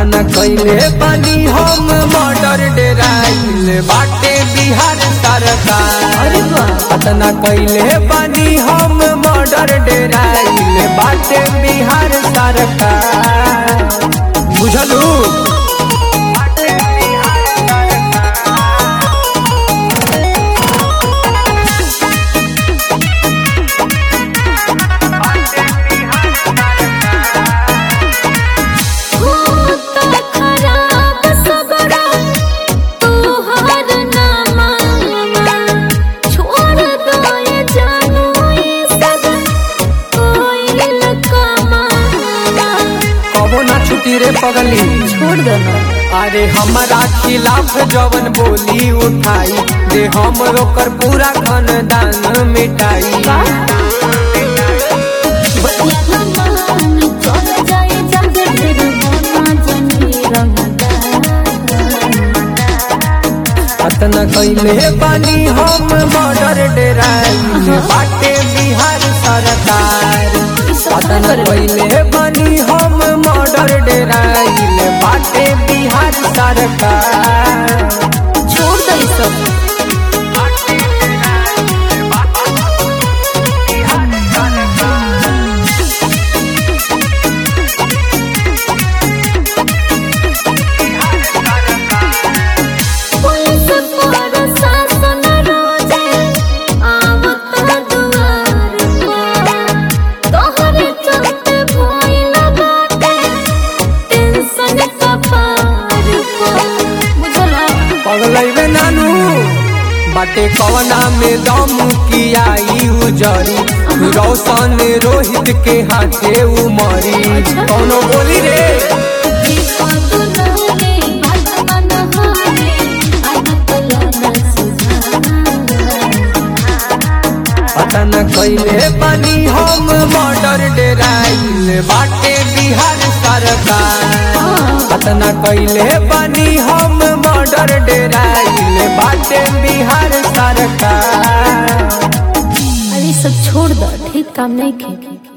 पतना कैले बानी हम मर्डर डेराइल बाटे बिहार सरकार अरे वाह पतना कैले बानी हम मर्डर डेराइल बाटे बिहार सरकार बुझलू होता खराब सगरा तोहर नामा छोड़ दो ये जानू ये सब कोई लकमा कबो ना छुटी रे पगली छोड़ दो ना अरे हमारा खिलाफ जवन बोली उठाई दे हम ओकर पूरा खानदान मिटाई बतिया ना मान चल जाए जग फिर होना जनी पतना कैले बानी हम मर्डर डेराइल बाटे बिहार सरकार पतना कैले बानी हम मर्डर डेराइल बाटे बिहार सरकार छोड़ दो ये सब पुलिस प्रशासन रोजे आवत दुआर पर तोहरे चलते भइल बाटे टेंशन कपार पर बुझला पगलैबे नानू बाटे कवना में दम की आई उजरी रोशन रोहित के हाथे उमरी कौनो बोली रे पतन कैले बनी हम मर्डर डेराइल बाटे बिहार सरकार पतन कैले बनी हम मर्डर डेराइल बाटे बिहार सरकार अरे सब छोड़ दो ठीक काम नहीं खे